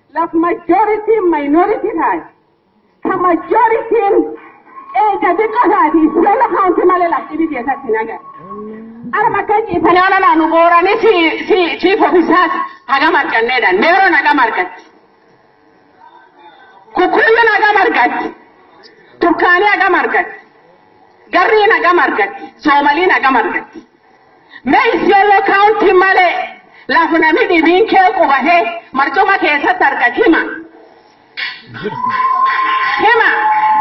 laf majoritiin minority taate ka majoritiin eega xiqqoo taati lola kaawunti malee lafti keessatti hin agarre. Arma akka ciisanii ona naannu booranii si si chief ofisaas hagam arganneedhaan meeroon hagam argatti. Kukkuyyuun hagam argatti. Turkaanii hagam argatti. Garriin hagam argatti. Soomaliin hagam argatti. Mee isiyooloo kaawuntii malee lafa namni dhibiin kee qubatee marcuma keessatti argatu hima. Hima.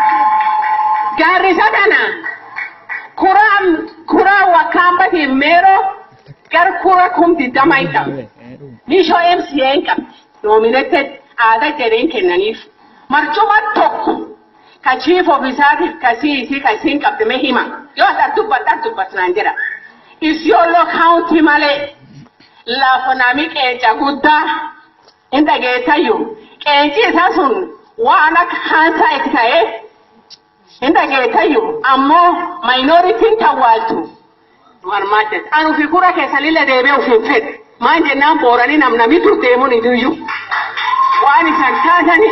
Gaarrisa kana kuraan kuraa wakkaambati meeroo gar kura kum digdama hin qabne. Nishoo MCA hin qabne. Nominated aadaa jedheen kennaniif. Marcuma tokko ka chief ofisaatiif ka siisii ka isiin qabde mee hima. Yoo as dubbatta as dubbatnaan jira. Isiyooloo kaawuntii malee lafa nami qeenca guddaa hin dhageessayyuu. Qeenci isaa sun waan akka kaansaa itti ta'ee hin dhageessayyuu ammoo maayinooritiin tawwaaltu. Marmaachis. Anu fi kura keessanillee deebi'ee ofiin fedhe. Maan jennaan booranii nam nami dur deemuun iyyuu. Waan isan taatani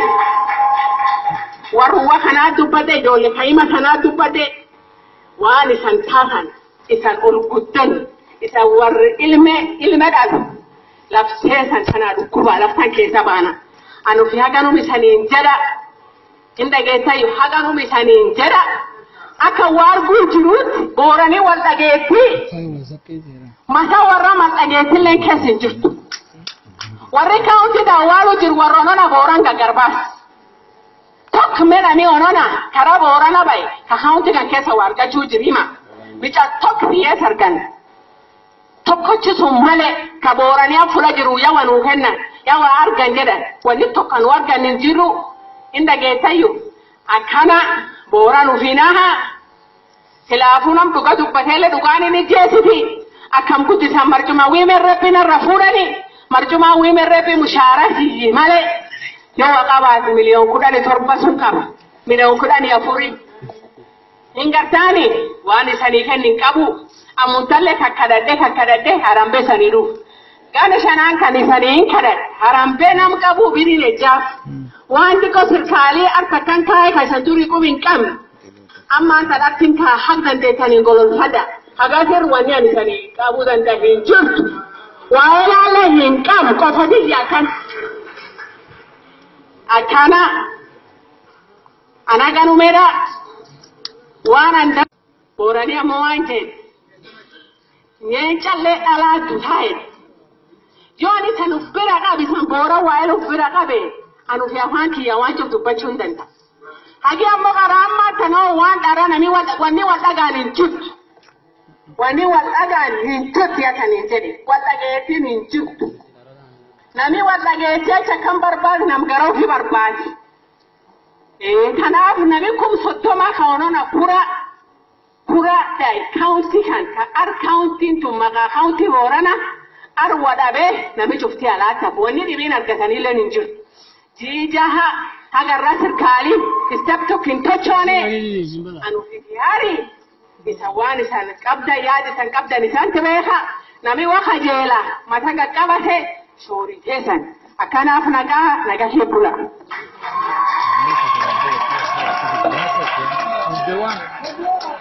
warruwwa kanaa dubbadde ijoollee ka'ima kanaa dubbadde waan isan taatan isan ol guddan isan warri ilme ilme dhalu labseesan sanaa dhukkubaa laftan keessa baana. Anu fi haganum isaniin jedha. Hin dhageessayyuu haganum isaniin jedha. Akka waarguu jiruutti booranii wal dhageettii mataa warra mal dhageettillee keessa hin jirtu. Warri kaawunti daawwaalu jiru warra onona booran gaggarbaas. Tokko medhanii onona karaa boorana bahe ka kaawunti kan keessa waa argachuu jiru hima. Bica tokko biyyees argan. Tokkochi sun malee ka booranii fuula jiru yaa wanuu kennan yaa waa argan jedhan wanni tokko nu argan hin jiru hin dhageessayyuu. Akkana booran ufinaaha silaafuu nam dhuga dubbateellee dhugaan inni jeesiti akkam guddisan marcuma wiimen rabbi narra fuudhani marcuma wiimen rabbi mushaara siyyi malee yoo qabaate miliyoon kudhanii torba sun qaba miliyoon kudhanii afurii hin gartaani waan isanii kennin qabu ammuntallee kakkadadhe kakkadadhe harambee sanii dhufu gana shanaan kan isanii hin kadhadhe harambee nam qabu biriin ejjaaf waan xiqqoo sirkaalii akka kan kaa'e kan isa durii qub hin qabne ammaan sadhattiin kaa haq dandeettaniin gololfadha hagatir wanni ani sanii qabuu danda'a hin jirtu waa'ee laala hin qabu qofatis akkan akkana ana ganumeedha waan anda booranii ammoo waan jedhe nyeencallee dhalaattu taa'e yoo ani san uf bira qabe san boora waa'ee uf bira qabe anu fi afaan kiyya waan jiru dubbachuu hin danda'u. Hagi ammoo karaa ammaa tanoo waan dhara nami wanni wal dhagaan hin jirtu. Wanni wal dhagaan hin jirtu yakaniin jedhe wal dhageettiin hin jirtu. Nami wal dhageettee acha kan barbaadu nam gara ofii barbaadi. Kanaaf nami kun soddoma kaanona kura kura dai kaawuntii kan ka ar kaawuntiin tun maqaa kaawuntii boorana ar wadhabee nami cuftii alaata wanni dhibiin argatanillee hin jirtu. jijaha hagarra sirkaali istep tokkin tochoone anu fitiyaari isa waan isan qabda yaad isan qabdan isanti beeka nami wa kajeela mata qaqqabate shoori teessan akkanaaf nagaa nagahee bula. The one.